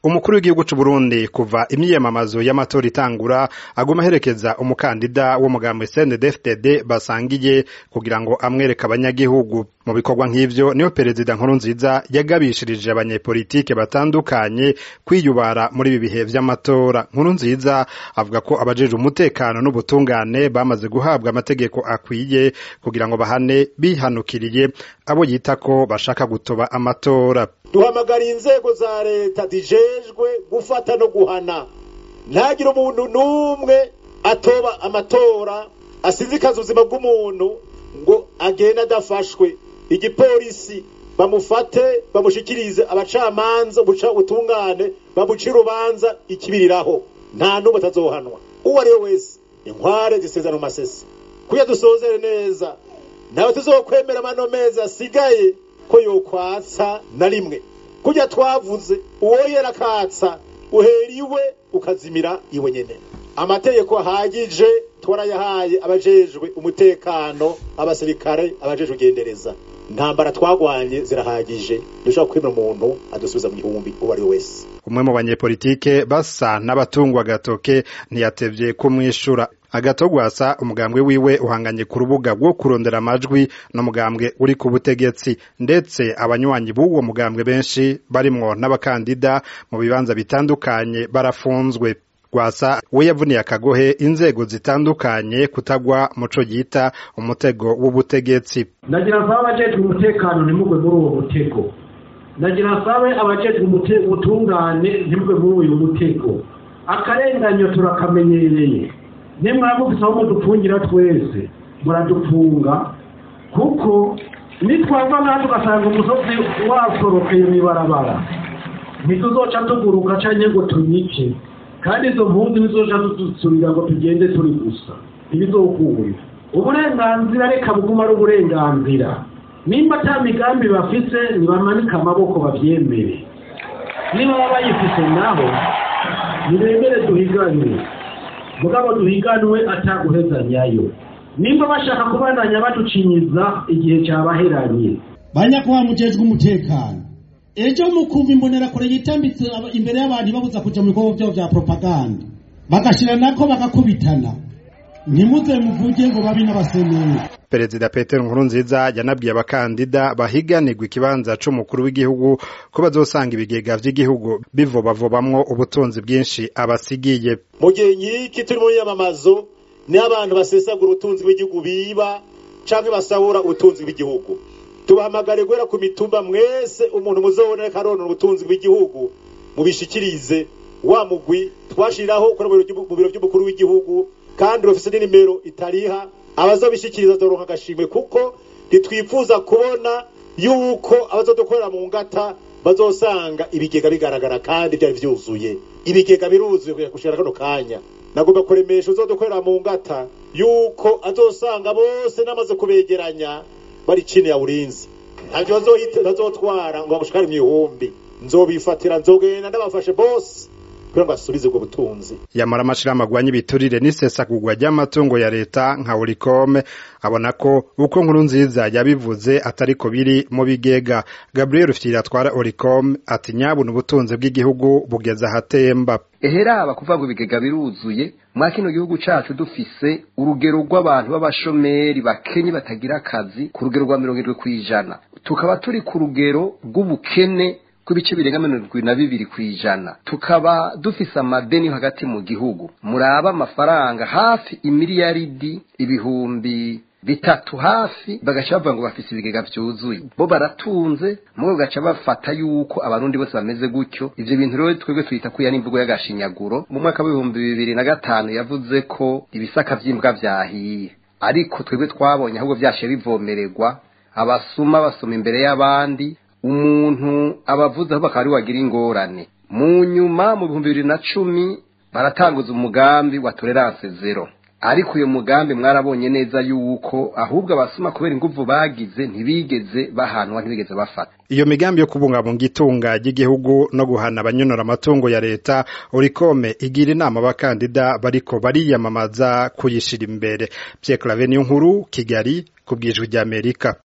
umukuru w'igihugu c'u Burundi kuva imyiyamamazo y'amatora itangura aguma aherekeza umukandida w'umugambi CNDD-FDD basangiye kugira ngo amwereke abanyagihugu mu bikorwa nk'ivyo niho perezida Nkurunziza yagabishirije abanyepolitike batandukanye kwiyubara muri ibi bihe vy'amatora Nkurunziza avuga ko abajejwe umutekano n'ubutungane bamaze guhabwa amategeko akwiye kugira ngo bahane bihanukiriye abo yita ko bashaka gutoba amatora duhamagara inzego za leta zijejwe gufata no guhana ntagire umuntu n'umwe atoba amatora asizikaza ubuzima bw'umuntu ngo agende adafashwe igipolisi bamufate bamushikirize abacamanza buca ubutungane bamuca urubanza ikibiriraho nta n'umwe atazohanwa uwo ari we wese inkware zisezana mu masesi kuya dusozere neza nawe tuzokwemera amano mezi asigaye ko yokwatsa na rimwe kurya twavuze uwo yerakatsa uhera iwe ukazimira iwe nyene amategeko ahagije twarayahaye abajejwe umutekano abasirikare abajejwe ugendereza ntambara twagwanye zirahagije dushobora kwemera umuntu adusubiza mu gihumbi uwo ari we wese umwe mu banyepolitike basa n'abatungwa agatoke ntiyatevye kumwishura agatogwasa umugambwe wiwe uhanganye ku rubuga rwo kurondera amajwi n'umugambwe uri ku butegetsi ndetse abanywanyi b'uwo mugambwe benshi barimwo n'abakandida mu bibanza bitandukanye barafunzwe Rwasa we yavuniye akagohe inzego zitandukanye kutagwa muco yita umutego w'ubutegetsi nagira nsabe abajejwe umutekano ntimugwe muri uwo mutego nagira nsabe abajejwe ubutungane ntimugwe muri uyu mutego akarenganyo turakamenyereye nimwaba mufise aho mudupfungira twese muradufunga kuko nitwava ngaha tugasanga umusozi wasorokeye mw'ibarabara ntituzoca tuguruka canke ngo tunyice kandi izo mpunzi nizoja dusubira ngo tugende turi gusa ntibizokunda uburenganzira reka buguma ari uburenganzira nimba ata migambi bafise nibamanike amaboko bavyemere niba baba bayifise naho nibemere duhiganwe mugabo duhiganwe ataguhezanyayo nimba bashaka kubandanya baducinyiza igihe cabaheranye banyakuba mujejwe umutekano ejo mukumva imbonerakure yitambitse imbere y'abantu babuza kuja mu bikorwa vyabo vya propaganda bagashira nako bagakubitana ntimuze muvuge ngo babi n'abaseneri perezida Petero Nkurunziza yanabwiye abakandida bahiganirwa ikibanza c'umukuru w'igihugu ko bazosanga ibigega vy'igihugu bivobavobamwo ubutunzi bwinshi abasigiye mu gihe nyiki turi mu nyamamazo ni abantu basesagura ubutunzi bw'igihugu biba canke basahura ubutunzi bw'igihugu tubahamagare guhera ku mitumba mwese umuntu muzobonera karonora ubutunzi bw'igihugu mubishikirize wa mugwi twashiriraho ukora mu biro by'umukuru w'igihugu kandi bafise n'inimero itariha abazobishikiriza bazoronka agashimwe kuko ntitwifuza kubona yuko abazodukorera mu ngata bazosanga ibigega bigaragara kandi byari vyuzuye ibigega biruzuye gushira kano kanya nagomba kuremesha uzodukorera mu ngata yuko azosanga bose namaze kubegeranya bari chini ya ulinzi ntavyo bazotwara ngo bagushikare mw'ihumbi nzobifatira nzogenda ndabafashe bose kugira ngo asubize ubwo butunzi yamara amashirahamwe agwanya ibiturire n'isesagurwa ry'amatungo ya leta nka Urikome abona ko uko nkuru nziza yabivuze atariko biri mu bigega Gabriel Rufyiri atwara Urikome ati nyabuna ubutunzi bw'igihugu bugeze ahatemba eheraba kuvuga ngo ibigega biruzuye mwa kino gihugu cacu dufise urugero rw'abantu b'abashomeri bakenye batagira akazi ku rugero rwa mirongo irindwi kw'ijana tukaba turi ku rugero rw'ubukene kw'ibice birenga mirongo irindwi na bibiri kw'ijana tukaba dufise amadeni hagati mu gihugu muraba amafaranga hafi imiliyaridi ibihumbi bitatu hafi bagaca bavuga ngo bafise ibigega vyuzuye bo baratunze mugabo bagaca bafata yuko abarundi bose bameze gutyo ivyo bintu rero twebwe twita ko yani imvugo y'agashinyaguro mu mwaka w'ibihumbi bibiri na gatanu yavuze ko ibisaka vy'imbwa vyahiye ariko twebwe twabonye ahubwo vyashe bivomererwa abasuma basoma imbere y'abandi umuntu abavuze aho bakaba ari wagira ingorane mu nyuma mu bihumbi bibiri na cumi baratanguza umugambi wa tolerance zero ariko uyo mugambi mwarabonye neza yuko ahubwo abasuma kubera inguvu bagize ntibigeze bahanwa ntibigeze bafata iyo migambi yo kubungabunga itunga ry'igihugu no guhana abanyonora amatungo ya leta urikome igira inama abakandida bariko bariyamamaza kuyishira imbere Pierre Claver Niyonkuru Kigali ku bwijwi ry'Amerika